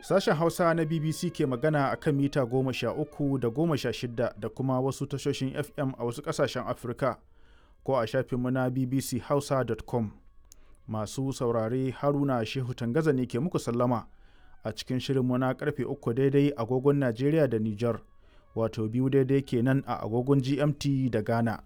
Sashen Hausa na BBC ke magana a kan mita goma sha uku da goma sha shida da kuma wasu tashoshin FM a wasu ƙasashen Afirka ko a shafinmu na bbchausa.com. Masu saurare Haruna Shehu Tangaza ne ke muku sallama a cikin shirinmu na karfe uku daidai agogon Najeriya da Nijar, wato biyu daidai kenan a agogon GMT da Ghana.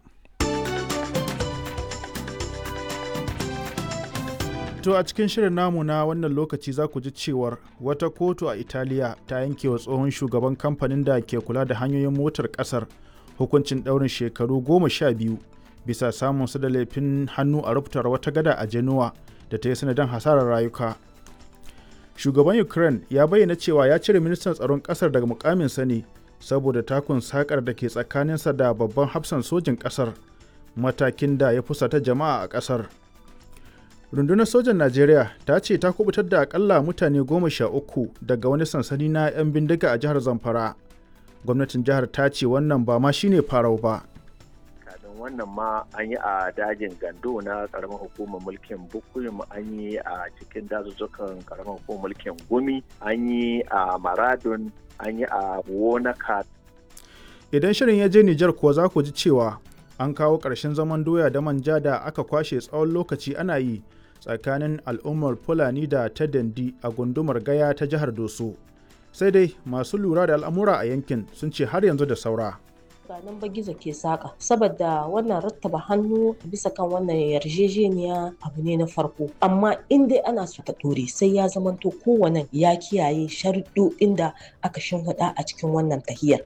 To a cikin shirin namu na wannan lokaci za ku ji cewar wata kotu a Italiya ta yanke wa tsohon shugaban kamfanin da ke kula da hanyoyin motar kasar hukuncin ɗaurin shekaru goma sha biyu bisa samun su da laifin hannu a rubutar wata gada a Genoa da ta yi sanadin hasarar rayuka. Shugaban Ukraine ya bayyana cewa ya cire ministan tsaron ƙasar daga mukaminsa ne saboda takun sakar da ke tsakaninsa da babban hafsan sojin ƙasar matakin da ya fusata jama'a a ƙasar. rundunar sojan najeriya ta ce ta kubutar da akalla mutane goma sha uku daga wani sansani na 'yan bindiga a jihar zamfara gwamnatin jihar ta ce wannan ba ma shine farau ba kafin wannan ma an yi a dajin gando na karamar hukumar mulkin bukuyum an yi a cikin dazuzzukan karamar hukumar mulkin gumi an yi a maradun an yi a wonaka idan shirin ya je nijar kuwa za ku ji cewa an kawo ƙarshen zaman doya da manja da aka kwashe tsawon lokaci ana yi tsakanin al'ummar fulani da ta dandi a gundumar gaya ta jihar doso sai dai masu lura da al'amura a yankin sun ce har yanzu da saura ba nan ba gizo ke saka saboda wannan rattaba hannu bisa kan wannan yarjejeniya abu ne na farko amma in dai ana so ta dore sai ya zamanto kowane ya kiyaye sharuɗoɗin da aka shimfiɗa a cikin wannan tahiyar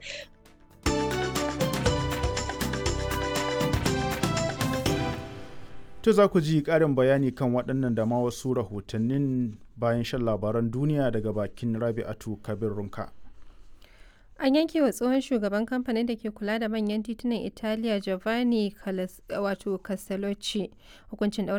To za ku ji ƙarin bayani kan waɗannan da ma wasu rahotannin bayan shan labaran duniya daga bakin Rabi'atu Kabir Runka. An yanke wa tsohon shugaban kamfanin da ke kula da manyan titunan Italiya Giovanni wato Castellucci hukuncin